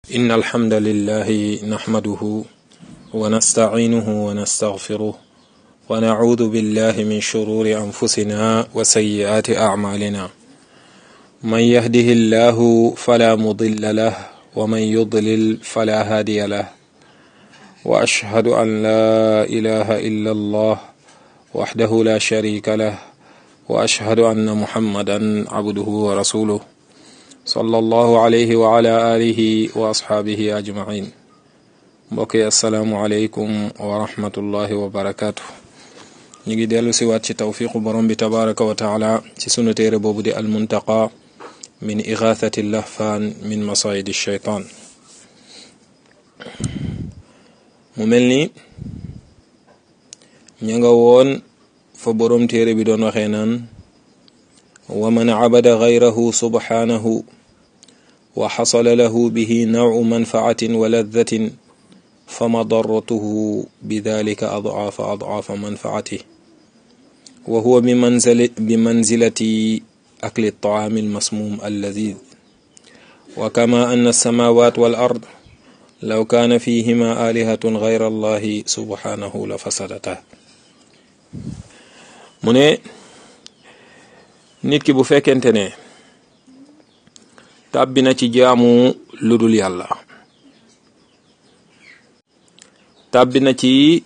إن الحمد لله نحمده ونستعينه ونستغفره ونعوذ بالله من شرور أنفسنا وسيئات أعمالنا من يهده الله فلا مضل له ومن يضلل فلا هادي له وأشهد أن لا إله إلا الله وحده لا شريك له وأشهد أن محمدا عبده ورسوله صلى الله عليه وعلى آله وأصحابه أجمعين mbokk yi asalaamualeykum wa rahmatullahi wa barakaatu ñu ngi dellu si waat ci tawfiqu borom bi tabaraka wa taala ci sunu téere boobu di almuntaqa min igathati lahfaan min masayidi shaytaan mu mel ni ña nga woon fa borom téere bi doon waxee naan wa man cabada gayrahu subhanahu wa xasala lahu bihi nawcu manfaatin wa laddatin fa madaratuhu bidalika adcaafa adcaafa manfaatih wa huwa bimanzilati akli altacaami almasmuum alladid wa kama anna alsamawat wal ard law kaana fihima alihatun gayra allahi subhanahu la fasadata mu ne nit ki bu fekkente ne tàbbi na ci jaamu lu dul yàlla tàbbi na ci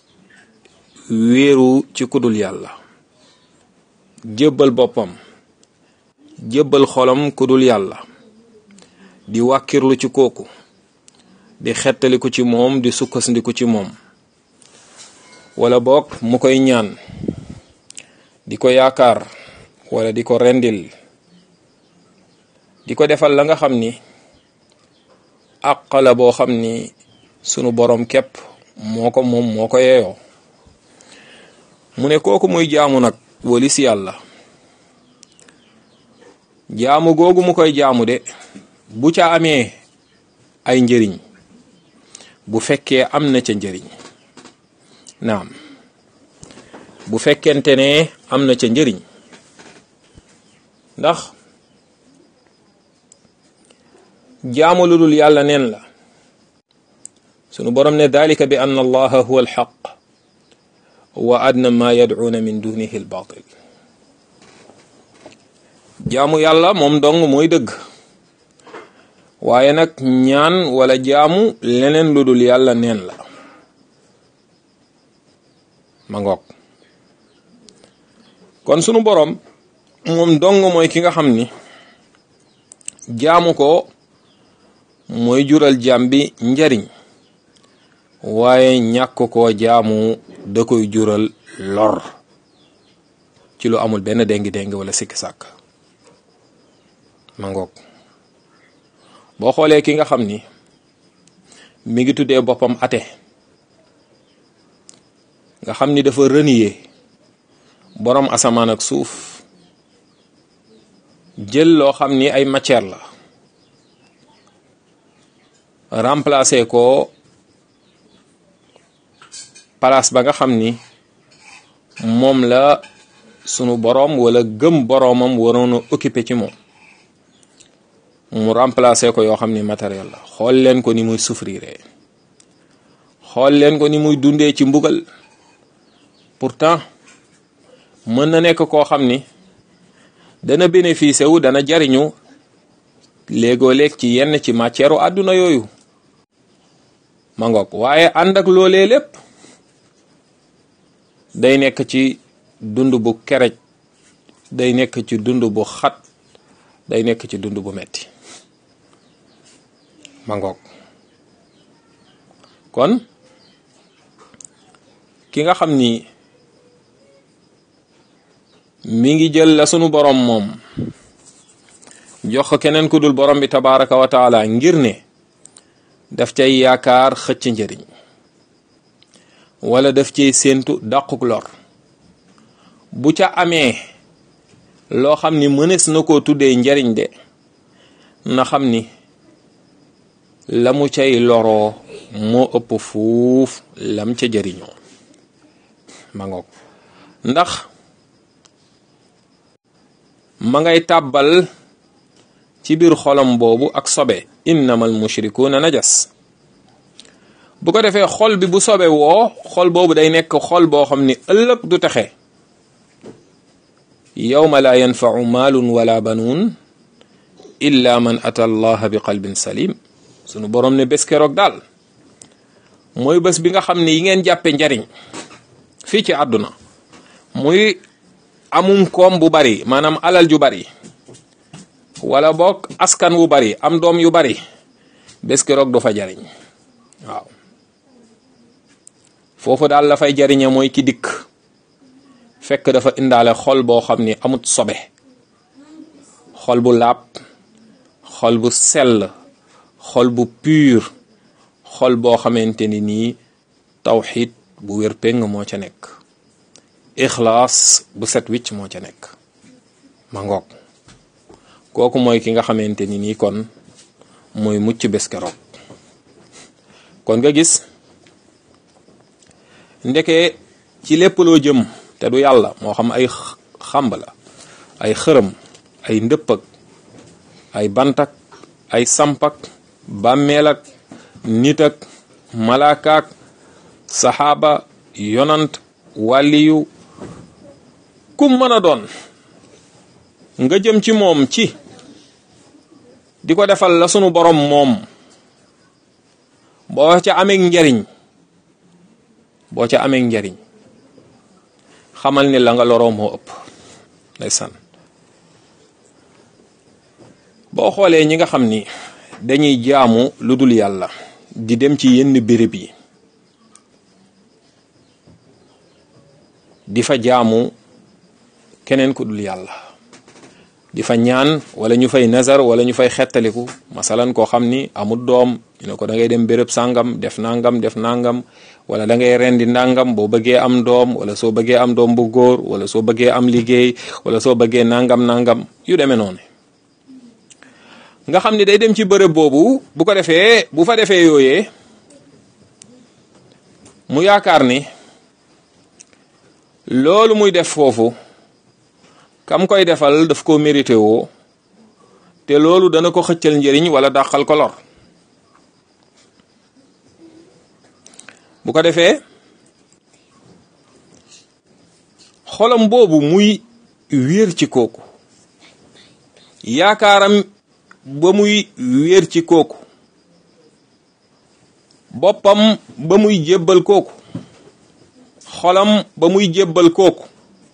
wéeru ci kudul yàlla jébbal boppam jébbal xolam kudul yàlla di wàkkirlu ci kooku di xettaliku ci moom di sukkandiku ci moom wala boog mu koy ñaan di ko yaakaar wala di ko rendil di ko defal la nga xam ni àq la boo xam ni sunu borom képp moo ko moom moo ko yeeyoo mu ne kooku muy jaamu nag walis yàlla jaamu googu mu koy jaamu de bu ca amee ay njëriñ bu fekkee am na ca njëriñ naam bu fekkente ne am na ca njëriñ ndax jaamu lu dul yàlla neen la sunu borom ne dalika bi anna allaha huwa alxaq wa adna ma yadcuuna min dunihi albatil jaamu yàlla moom dong mooy dëgg waaye nag ñaan wala jaamu leneen lu dul yàlla neen la ma ngoog kon sunu borom moom dong mooy ki nga xam ni jaamu ko mooy jural jaam bi njariñ waaye ñàkk koo jaamu da koy jural lor ci lu amul benn déngi-déngi wala sikki sàkk ma ngoog boo xoolee ki nga xam ni mi ngi tuddee boppam ate nga xam ni dafa renier boroom asamaan ak suuf jël loo xam ni ay matière la remplacer ko place ba nga xam ni moom la sunu boroom wala gëm boroomam waroon a occuper ci moom mu remplacer ko yoo xam ni matériel la xool leen ko ni muy souffrir xool leen ko ni muy dundee ci mbugal pourtant mën na nekk koo xam ni dana bénéficier wu dana jariñu léegoo léeg ci yenn ci matière àdduna yooyu ma ngoog waaye ànd ak loolee lépp day nekk ci dund bu kerej day nekk ci dund bu xat day nekk ci dund bu metti ma ngoog kon ki nga xam ni mi ngi jël la sunu borom moom jox ko keneen ku dul borom bi tabaraka wa taala ngir ne daf cay yaakaar xëcc njëriñ wala daf cay séentu dàquk lor bu ca amee loo xam ni mënees na koo tuddee njariñ de na xam ni la mu cay loroo moo ëpp fuuf lam ca jëriñoo ma ngoog ndax ma ngay tàbbal ci biir xolam boobu ak sobe innama al mushrikuuna najas bu ko defee xol bi bu sobe woo xol boobu day nekk xol boo xam ni ëllëg du texe yawma laa yanfau maalun wala banuun illa man ata allaha bi qalbin salim sunu borom ne bés keroog daal mooy bés bi nga xam ne yi ngeen jàppe njariñ fii ci àdduna muy amum koom bu bari maanaam alal ju bari wala boog askan wu bari am doom yu bari bés keroog du fa jariñ waaw foofu daal la fay jariñe mooy ki dikk fekk dafa indaale xol boo xam ni amut sobe xol bu laab xol bu sell xol bu pur xol boo xamante ni nii tawxid bu wér péng moo ca nekk ixlaas bu set wicc moo ca nekk ma ngoog kooku mooy ki nga xamante ni nii kon mooy mucc bés keroog kon nga gis ndeke ci lépp loo jëm te du yàlla moo xam ay xamb la ay xërëm ay ndëppag ay bantak ay sampak bàmmeel ak nit ak malaakaak saxaaba yonant wàlliyu kum mën a doon nga jëm ci moom ci di ko defal la sunu borom moom boo ca amee njariñ boo ca amee njariñ xamal ni la nga loroo moo ëpp ndeysaan boo xoolee ñi nga xam ni dañuy jaamu lu dul yàlla di dem ci yenn béréb yi di fa jaamu keneen ku dul yàlla di fa ñaan wala ñu fay nazar wala ñu fay xettaliku masalan koo xam ni amul doom ñu ne ko da ngay dem béréb sàngam def nangam def nangam wala da ngay rendi ndàngam boo bëggee am doom wala soo bëggee am doom bu góor wala soo bëggee am liggéey wala soo bëggee nangam nangam yu demee noonu nga xam ni day dem ci bërëb boobu bu ko defee bu fa defee yooyee mu yaakaar ni loolu muy def foofu kam koy defal daf ko mérité woo te loolu dana ko xëccal njëriñ wala dàqal ko lor bu ko defee xolam boobu muy wéer ci kooku yaakaaram ba muy wéer ci kooku boppam ba muy jébbal kooku xolam ba muy jébbal kooku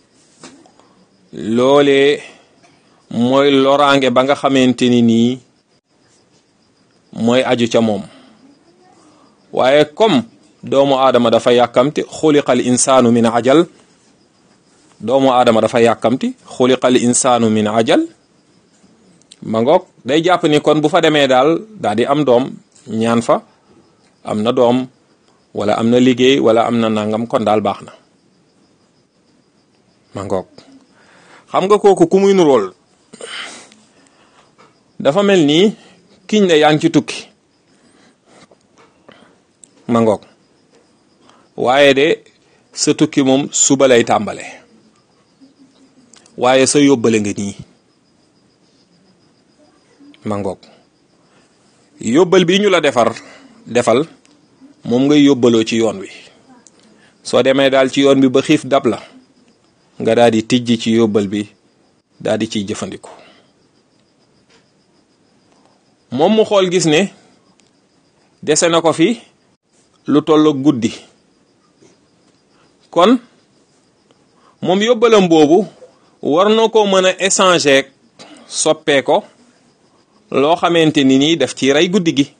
loolee mooy loraange ba nga xamante ni nii mooy aju ca moom waaye comme doomu aadama dafa yàkkamti xuliqal insaanu min ajal doomu aadama dafa yàkkamti xuliqal insaanu min ajal ma ngoog day jàpp ni kon bu fa demee daal daal di am doom ñaan fa am na doom wala am na liggéey wala am na nangam kon daal baax na ma ngoog xam nga kooku ku muy nurool dafa mel nii kiñ ne yaa ngi ci tukki ma ngoog waaye de sa tukki moom suba lay tàmbale waaye sa yóbbale nga nii ma ngoog yóbbal bi ñu la defar defal moom ngay yóbbaloo ci yoon wi soo demee daal ci yoon bi ba xiif dab la nga daal di tijji ci yóbbal bi daal di ciy jëfandiku moom mu xool gis ne dese na ko fi lu tollook guddi kon moom yóbbalam boobu war na ko mën a échanger soppee ko loo xamante ni nii daf ci rey guddi gi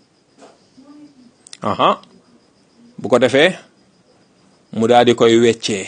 aha bu ko defee mu daal di koy weccee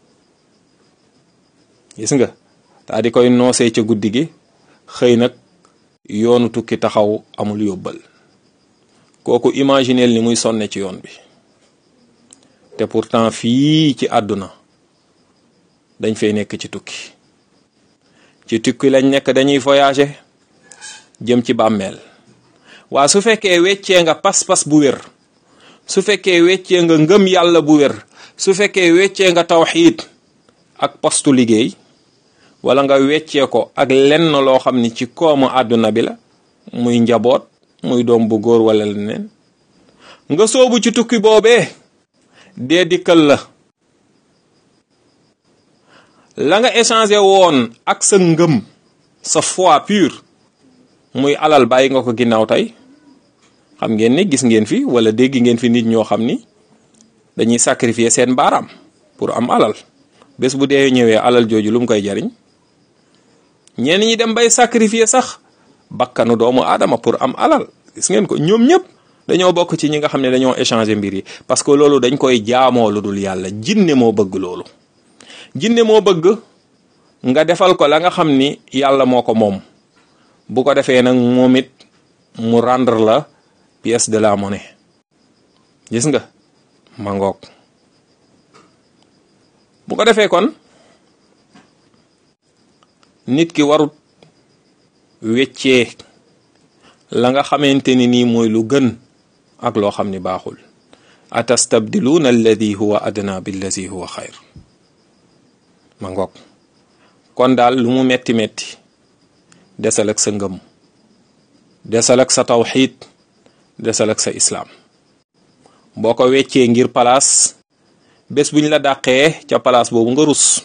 gis nga daal di koy noosee ca guddi gi xëy nag yoonu tukki taxaw amul yóbbal kooku imagineel ni muy sonne ci yoon bi te pourtant fii ci àdduna dañ fay nekk ci tukki ci tukki lañ nekk dañuy voyager jëm ci bàmmeel waa su fekkee weccee nga pas-pas bu wér su fekkee weccee nga ngëm yàlla bu wér su fekkee weccee nga tawxiid ak postu liggéey wala nga weccee ko ak lenn loo xam ni ci koomu àdduna bi la muy njaboot muy doom bu góor wala leneen nga soobu ci tukki boobee dee dikkal la la nga échangé woon ak sa ngëm sa foi pure muy alal bàyyi nga ko ginnaaw tey xam ngeen ni gis ngeen fi wala dégg ngeen fi nit ñoo xam ni dañuy sacrifier seen baaraam pour am alal bés bu dee ñëwee alal jooju lu mu koy jariñ ñenn ñi dem bay sacrifier sax bakkanu doomu aadama pour am alal gis ngeen ko ñoom ñëpp dañoo bokk ci ñi nga xam ne dañoo échanger mbir yi parce que loolu dañ koy jaamoo lu dul yàlla jinne moo bëgg loolu jinne moo bëgg nga defal ko la nga xam ni yàlla moo ko moom bu ko defee nag moom it mu rendre la pièce de la monnaie gis nga ma ngoog bu ko defee kon nit ki warut weccee la nga xamante ni nii mooy lu gën ak loo xam ni baaxul atastabdiluuna alladi huwa adna billadi huwa xayr ma ngoog kon daal lu mu metti metti desal ak sa ngëm desal ak sa tawxiid desal ak sa islaam boo ko weccee ngir palaas bés buñ la dàqee ca palaas boobu nga rus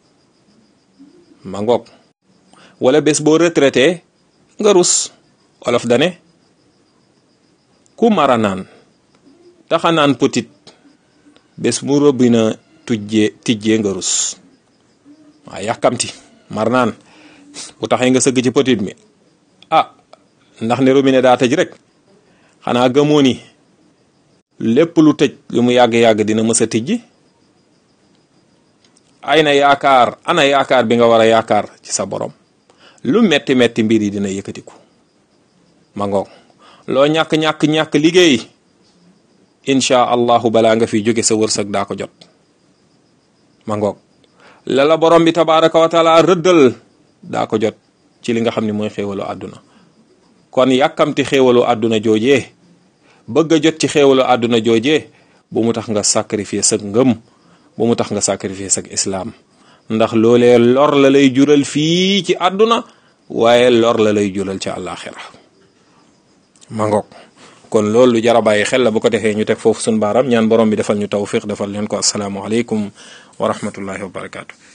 ma ngoog wala bés boo retraité nga rus olof dane ku mara naan taxa naan petit bés mu rëbbi na tujjee tijjee nga rus waaw yàkkamti mar naan bu taxee nga sëgg ci petit mi ah ndax ne robinet daa tëj rek xanaa gëmoo ni lépp lu tëj lu mu yàgg-yàgg dina mës a tijji ay na yaakaar ana yaakaar bi nga war a yaakaar ci sa borom lu metti metti mbir yi dina yëkkatiku ma ngoog loo ñàkk-ñàkk-ñàkk liggéey incha allahu balaa nga fi jóge sa wërsëg daa ko jot ma ngoog la la borom bi tabaraka wa taala rëddal daa ko jot ci li nga xam ne mooy xéewalu àdduna kon yàkkamti xéewalu àdduna joojee bëgg a jot ci xéewalu àdduna joojee bu mu tax nga sacrifier sa ngëm bu mu tax nga sacrifier sa islaam ndax loolee lor la lay jural fii ci àdduna waaye lor la lay jural ci àllaaxira ma ngoog kon loolu lu jar a bàyyi xel la bu ko defee ñu teg foofu suñu baaram ñaan borom bi defal ñu tawfiq defal leen ko asalaamualeykum wa rahmatullahi wa barakaatu.